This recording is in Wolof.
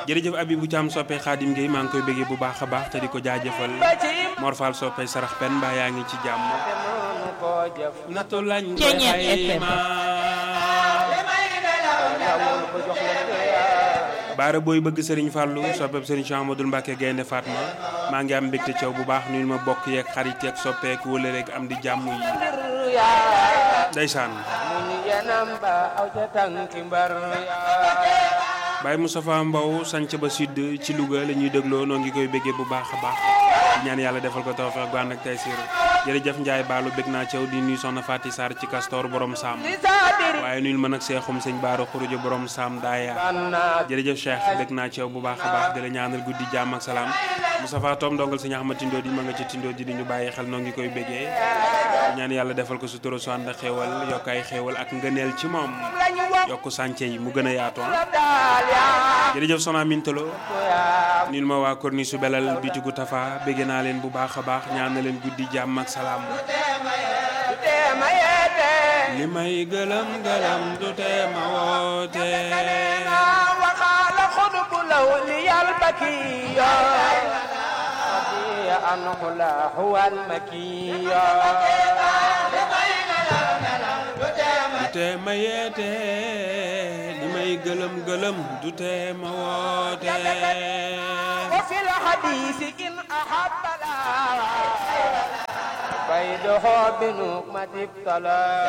jërëjëf Abibou Thiam soppe Xaadim Gueye maa ngi koy bëggee bu baax a baax te di ko jaajëfal Mor Fall soppe sarax pen mbaa yaa ngi ci jàmm natu lañ koy xayma baara booy bëgg Serigne Fallou soppeb Serigne Cheikh Amadou Mbacke Gaynde Fatma maa ngi am mbégte caw bu baax nuyu ma bokk yeeg xarit yeeg soppeek wala rek am di jàmm yi ndeysaan Baye Moustapha Mbow sanc ba sud ci Louga la ñuy dégloo noo ngi koy béggee bu baax a baax di ñaan yàlla defal ko tawfeex gu ànd ak tey siir jërëjëf Ndiaye Baalu bég naa caw di nuyu soxna Faty Sarr ci Castor borom Saam waaye nuyul ma nag seexum sëñ Baara Xurujo borom Saam daaya jërëjëf Cheikh bég naa caw bu baax a baax di la ñaanal guddi jàmm ak salaam Moustapha Tom ndongal sëñ Ahmad Tindo di ma nga ci Tindo di ñu bàyyi xel noo ngi koy béggee di ñaan yàlla defal ko sutura su ànd ak xéewal yokk ay xéewal ak ngëneel ci moom yokk sànce yi mu gën a yaatu jërëjëf Sona Mintalo nil ma waa Corniche su belal bitigu Tafa bégg naa leen bu baax a baax ñaan na leen guddi jàmm ak salaam li may gëlëm gëlëm du tee ma woote waxaala xudbu law li yal bakiya anhu la huwa al makiya du tee ma yeete li may gëlëm gëlëm du tee ma woote wa fi l hadisi in ahabba la baydoho bi nuqmatib tala